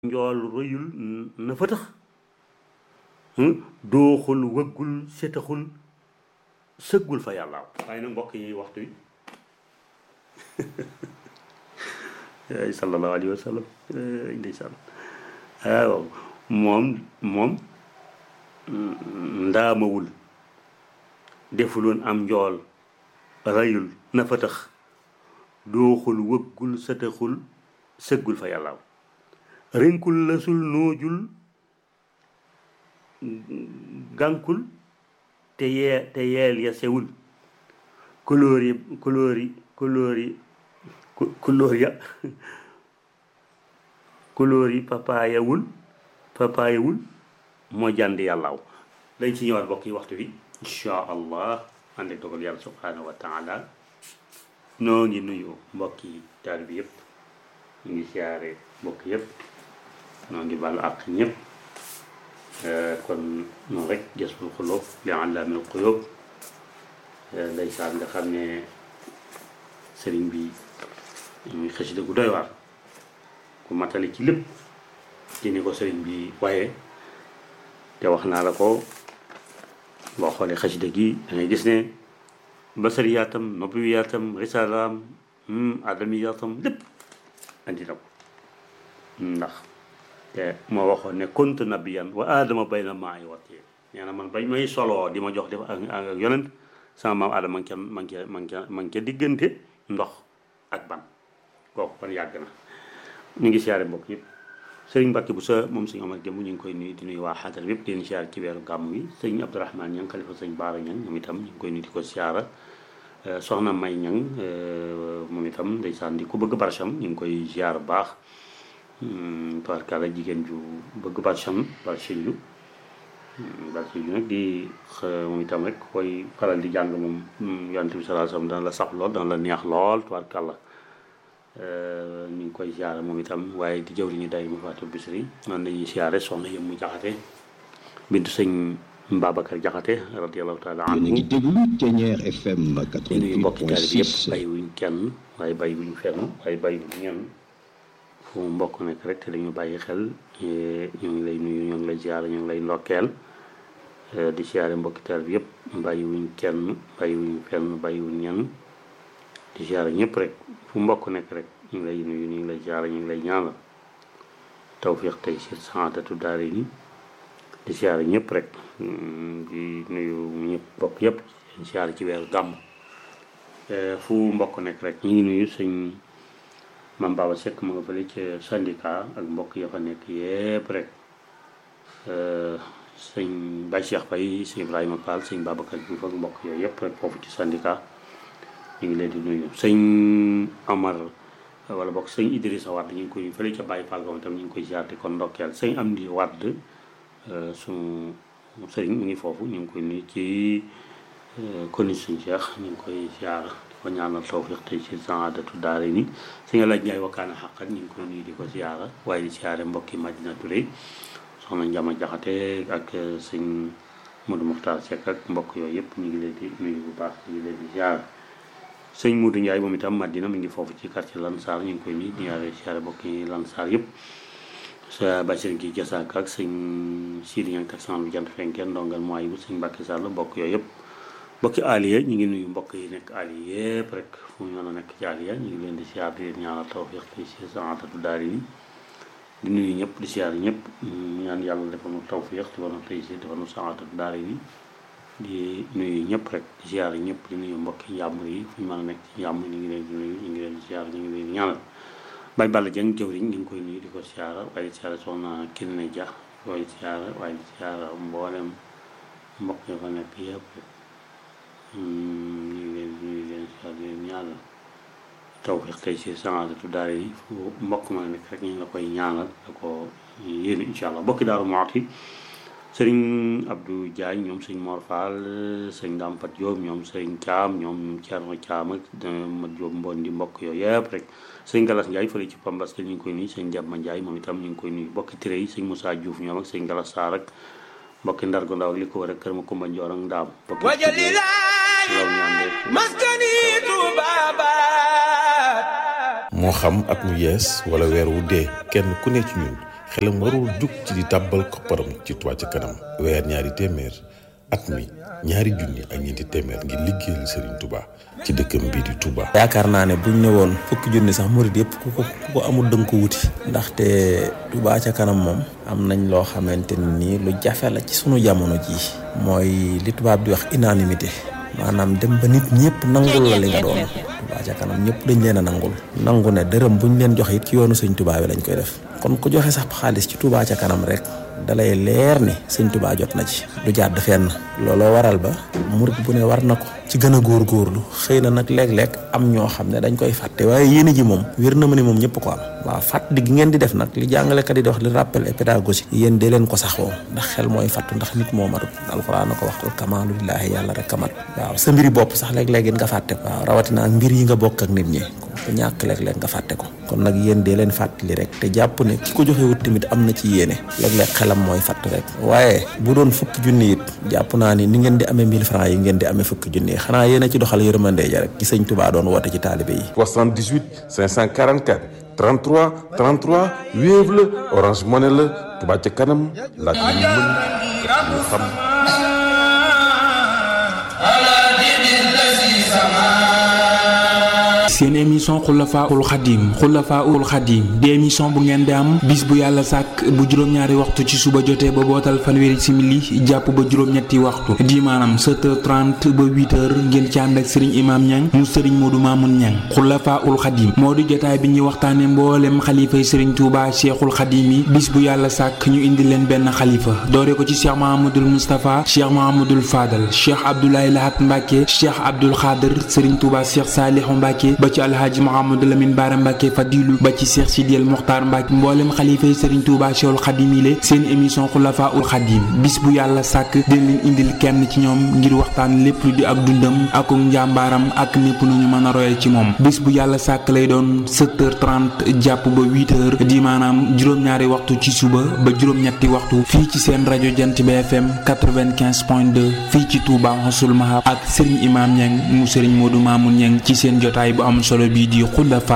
njool rëyul na fa tax dooxul wëggul setaxul sëggul fa yàllaaw waaye nag mbokk yi waxtu yi ay sallallahu alayhi wa sallam ndeysaan waaw moom moom ndaamawul defuloon am njool rayul na fa tax dooxul wëggul setaxul sëggul fa yàllaaw rinkul lësul noojul gànkul te yee te yeel ya sewul couleur yi couleur yi couleur yi couleur ya couleur yi papaayawul papaayawul moo jàndi yàllaaw dañ ci ñëwaat bokk yi waxtu bi insha allah ànd ak dogal yàlla subhanahu wa taala noo ngi nuyu mbokki taal bi yëpp ñu ngi siyaare mbokk yëpp noo ngi baalu àq ñëpp kon noonu rek jasbul xulóob li allaamil xuyóob ndeysaan nga xam ne sëriñ bi muy xasida gu doy waar ku matali ci lépp ci ni ko sëriñ bi waaye te wax naa la ko boo xoolee xasida gi da ngay gis ne basariyaatam nobiyaatam risalaam adamiyaatam lépp andi na ko ndax te moo waxoon ne kuntu nabiyan wa aadama bayna maay wati nee na man bañ may soloo di ma jox def ak ak yonent sama maam aadama man ca man ca man ca man ca diggante ndox ak ban kooku kon yàgg na ñu ngi siyaare mbokk yëpp sëriñ Mbàkke bu sa moom sëñ Omar jëmm ñu ngi koy nuyu di nuyu waa xaatar yëpp di leen siyaare ci weeru gàmm wi sëñ Abdourahmane ñang xalifa sëñ Baara ñang moom itam ñu ngi koy nuyu di ko siyaara soxna May ñang moom itam ndeysaan di ku bëgg barcham ñu ngi koy siyaar baax tubaarkàlla jigéen ju bëgg barcham barchillu barchillu nag di moom itam rek koy faral di jàng moom yonent bi sallallahu alayhi wasallam dana la sax lool dana la neex lool tubaarkàlla ñu ngi koy siyaare moom itam waaye di jëw li ñu day mu faatu bisri man dañuy siyaare soxna yëm mu jaxate bintu sëñ Babacar Jaxate radiyallahu taala anhu ngi déglu Ténière FM di nuyu mbokki taalibe yëpp 88.6 bàyyi wuñ kenn waaye bàyyi wuñ fenn waaye bàyyi wuñ ñenn fu mu mbokk nekk rek te dañu bàyyi xel ñu ngi lay nuyu ñu ngi lay siyaare ñu ngi lay ndokkeel di siyaare mbokki taalibe yëpp bàyyi wuñ kenn bàyyi wuñ fenn bàyyi wuñ ñenn di siyaare ñëpp rek fu mbokk nekk rek ñu ngi lay nuyu ñu ngi lay siyaare ñu ngi lay ñaanal tawfiq tey si saadatu daare ni di siyaare ñëpp rek di nuyu ñëpp bokk yëpp di siyaare ci weeru gàmm fu mbokk nekk rek ñu ngi nuyu sëñ Mame Baba Seck ma nga fële ca syndicat ak mbokk ya fa nekk yëpp rek sëñ Baye Cheikh Faye sëñ Ibrahima Fall sëñ Babacar Diouf ak mbokk yooyu yëpp rek foofu ci syndicat ñu ngi leen di nuyu sëñ Amar wala bokk sëñ Idrissa Wade ñu ngi koy fële ca Baye Fall tam ñu ngi koy ziar di kon ndokkeel sëñ Amdi Wade suñu sëriñ mu ngi foofu ñu ngi koy nuyu ci koni suñ Cheikh ñu ngi koy ziar di ko ñaanal tawfiq tey ci saadatu daare ni sëñ Alaaj Njaay wakkaana xaqat ñu ngi koy nuyu di ko ziara waaye di ziare mbokki Madina Touré soxna Njama Jaxate ak sëñ Modou Mokhtar Seck ak mbokk yooyu yëpp ñu ngi leen di nuyu bu baax ñu ngi leen di ziar sëñ Modou Ndiaye moom itam Madina mi ngi foofu ci quartier Lansar ñu ngi koy nuyu di ñaare siyaare bokki Lansar yëpp sa Bachir gi Jasaaka ak sëñ Sidi Ñang taxan bi jant fenkeen ndongal mooy bu sëñ Mbàkke Sall bokk yooyu yëpp bokki Aliya ñu ngi nuyu mbokk yi nekk Aliya yëpp rek fu ñu mën a nekk ci Aliya ñu ngi leen di siyaar di leen ñaanal tawfiq ci si saatatu daari ni di nuyu ñëpp di siyaar ñëpp ñaan yàlla defal nu tawfiq defal nu tey si defal nu saatatu daari ni di nuyu ñëpp rek di ziar ñëpp di nuyu mbokki njàmbur yi fu ñu mën a nekk ci njàmbur ñu ngi leen di nuyu ñu ngi leen di ziar ñu ngi leen di ñaanal bay Balla Dieng jëwriñ ñu ngi koy nuyu di ko ziar waaye di ziar soxna Kiné Dia koy ziar waaye di ziar mboolem mbokk yi fa nekk yëpp ñu ngi leen di nuyu leen ziar di leen ñaanal tawfiq tey si saadatu daara yi fu mbokk ma nekk rek ñu ngi la koy ñaanal da ko yéen incha allah mbokki daaru Muxti sëriñ Abdou Diagne ñoom sëñ Mor Fall sëñ Dame Fat Diop ñoom sëriñ Thiam ñoom Thierno Thiam ak ma Diop Mbon di mbokk yooyu yëpp rek sëñ Galas Ndiaye fële ci Pambas te ñu ngi koy nuyu sëñ Diabma Ndiaye moom itam ñu ngi koy nuyu mbokki Tiré yi sëñ Moussa Diouf ñoom ak sëñ Galas Sarr ak mbokki Ndargo Ndaw ak li ko war ak kër ma Kumba Njoor ak Ndaam mbokki law ñaan maskani tubabat moo xam at mu yees wala weer wu dee kenn ku ne ci ñun xelam warul jug ci di tàbbal kopparam ci Touba ca kanam weer ñaari téeméer at mi ñaari junni ak ñeenti téeméer ngir liggéeyal Serigne Touba ci dëkkam bii di Touba. yaakaar naa ne buñ ne woon fukki junni sax murid yëpp ku ko ku ko amul dënk ko wuti ndaxte Touba ca kanam moom am nañ loo xamante ni lu jafe la ci sunu jamono jii mooy li tubaab di wax unanimité maanaam dem ba nit ñëpp nangul la li nga doon Touba ca kanam ñëpp dañ leen a nangul nangu ne dërëm buñ leen joxe it ci yoonu sëñ Touba bi lañ koy def kon ku joxe sax xaalis ci Touba ca kanam rek dalay leer ni sëñ Touba jot na ci du jàdd fenn looloo waral ba murit bu ne war na ko ci gën a góorgóorlu xëy na nag léeg-léeg am ñoo xam ne dañ koy fàtte waaye yéene ji moom wér na ma ni moom ñëpp ko am waaw fàttali gi ngeen di def nag li jàngalekat yi di wax li rappel et pédagogie yéen dee leen ko saxoo ndax xel mooy fàttu ndax nit moo matut alxuraan na ko waxtal kamaalu lillaahi yàlla rek kamat waaw sa mbiri bopp sax léeg-léeg nga fàtte ko waaw rawatina ak mbir yi nga bokk ak nit ñi ko ñàkk léeg-léeg nga fàtte ko kon nag yéen dee leen fàttali rek te jàpp ne ki ko joxe wut tamit am na ci yéene léeg-léeg xelam mooy fàtt rek waaye bu doon fukki junni it jàpp naa ni ni ngeen di amee 1000 francs yi ngeen di amee fukki junni xanaa yéen a ci doxal yërmande ja rek ci sëñ Touba doon woote ci taalibe yi 78 544 33 33 Wave la Orange Money la Touba ca kanam laaj lu mën def lu xam seen émission xulafaul xadim xulafaul xadim di émission bu ngeen di am bis bu yàlla sàkk bu juróom-ñaari waxtu ci suba jotee ba bootal fanweeri simili jàpp ba juróom-ñetti waxtu di maanaam 7h30 ba 8h ngeen ci ànd ak sëriñ imam ñang mu sëriñ moodu maamun ñang xulafaul xadim moo di jotaay bi ñuy waxtaane mboolem xalifay sëriñ tuuba cheikhul xadim yi bis bu yàlla sàkk ñu indi leen benn xalifa doore ko ci cheikh mahamadul moustapha cheikh mahamadul fadal cheikh abdoulaye lahat mbàkke cheikh abdul xaadir sëriñ tuuba cheikh saalihu mbàkke ba ci alhaaji Mouhamadou Lamine Bara Mbacke Fadilu ba ci Cheikh Sidiel Mokhtar Mbacke mboolem xalifa yi Serigne Touba Cheikhul Khadim yi seen émission Xulafa ul Khadim bis bu yàlla sàkk dina leen indil kenn ci ñoom ngir waxtaan lépp lu di ak dundam ak njàmbaaram ak népp nu ñu mën a royee ci moom bis bu yàlla sàkk lay doon 7h30 jàpp ba 8h di maanaam juróom-ñaari waxtu ci suba ba juróom-ñetti waxtu fii ci seen rajo Jant bi FM 95.2 fii ci Touba Xasul Mahab ak Serigne Imam Niang mu Serigne Modou Mamoun Niang ci seen jotaay bu am solo bii di Xulafa